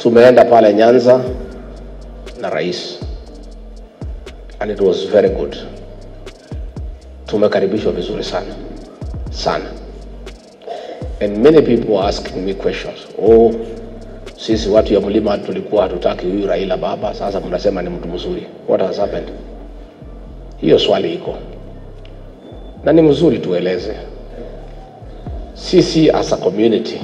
tumeenda pale Nyanza na rais and it was very good. Tumekaribishwa vizuri sana sana, and many people were asking me questions. Oh, sisi watu ya mlima tulikuwa hatutaki huyu Raila baba, sasa mnasema ni mtu mzuri. What has happened? Hiyo swali iko na ni mzuri tueleze. Sisi as a community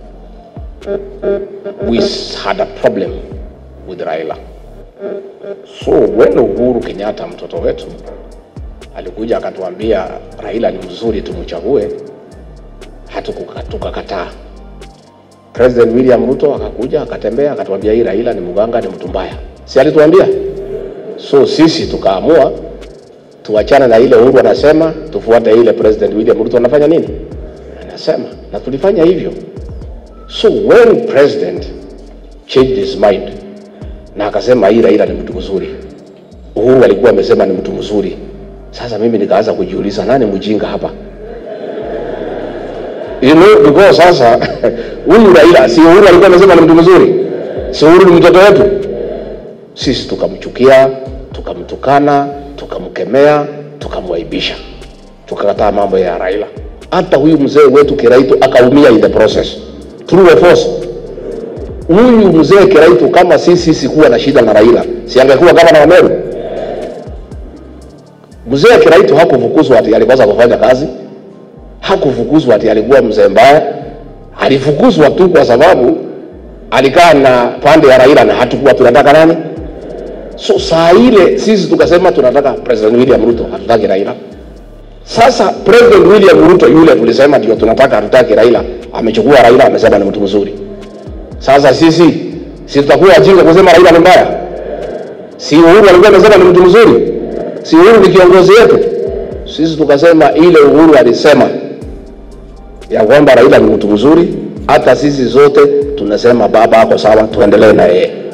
we had a problem with Raila. So when Uhuru Kenyatta mtoto wetu alikuja akatuambia Raila ni mzuri tumchague, hatukuka- tukakataa. President William Ruto akakuja akatembea akatuambia hii Raila ni mganga, ni mtu mbaya, si alituambia? So sisi tukaamua tuachane na ile Uhuru anasema, tufuate ile President William Ruto anafanya nini, anasema, na tulifanya hivyo. So when president changed his mind na akasema hii Raila ni mtu mzuri, Uhuru alikuwa amesema ni mtu mzuri. Sasa mimi nikaanza kujiuliza nani mjinga hapa? You know, because sasa huyu Raila si Uhuru alikuwa amesema ni mtu mzuri, si Uhuru ni mtoto wetu. Sisi tukamchukia, tukamtukana, tukamkemea, tukamwaibisha, tukakataa mambo ya Raila. Hata huyu mzee wetu Kiraitu akaumia in the process. True or false? Huyu mzee Kiraitu kama sisi sikuwa na shida na Raila, si angekuwa gavana wa Meru? Mzee Kiraitu hakufukuzwa ati alikosa kufanya kazi, hakufukuzwa ati alikuwa mzee mbaya. Alifukuzwa tu kwa sababu alikaa na pande ya Raila na hatukuwa tunataka nani. So saa ile sisi tukasema tunataka President William Ruto, hatutaki Raila. Sasa President William Ruto yule tulisema ndio tunataka, hatutaki Raila, amechukua Raila, amesema ni mtu mzuri. Sasa sisi si tutakuwa wajinga kusema Raila ni mbaya? Si Uhuru alikuwa amesema ni mtu mzuri? Si Uhuru ni kiongozi wetu? Sisi tukasema ile Uhuru alisema ya kwamba Raila ni mtu mzuri, hata sisi zote tunasema baba ako sawa, tuendelee na yeye.